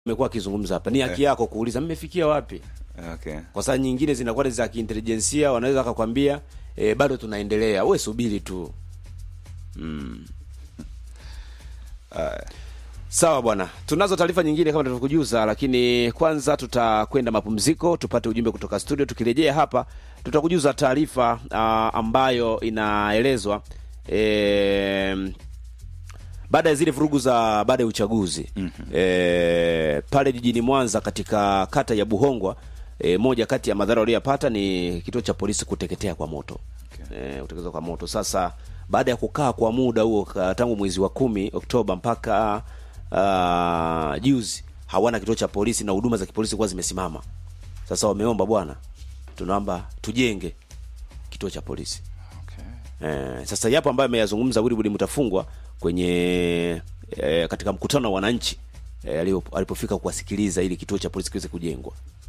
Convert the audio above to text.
amekuwa akizungumza hapa, ni haki yako kuuliza mmefikia wapi, Okay. kwa saa nyingine zinakuwa ni za kiintelijensia, wanaweza wakakwambia e, bado tunaendelea, we subiri tu. Sawa bwana, tunazo taarifa nyingine kama tulivyokujuza, lakini kwanza tutakwenda mapumziko, tupate ujumbe kutoka studio. Tukirejea hapa, tutakujuza taarifa ah, ambayo inaelezwa eh, baada ya zile vurugu za baada ya uchaguzi eh, pale jijini Mwanza katika kata ya Buhongwa eh, moja kati ya madhara waliyopata ni kituo cha polisi kuteketea kwa moto eh, kutekezwa kwa moto. Sasa baada ya kukaa kwa muda huo ka- tangu mwezi wa kumi Oktoba mpaka ah, juzi hawana kituo cha polisi na huduma za kipolisi kuwa zimesimama. Sasa wameomba bwana, tunaomba tujenge kituo cha polisi. Okay. Eh, sasa yapo ambayo ameyazungumza Wilbrod Mutafungwa kwenye eh, katika mkutano wa wananchi eh, alipo- alipofika kuwasikiliza ili kituo cha polisi kiweze kujengwa.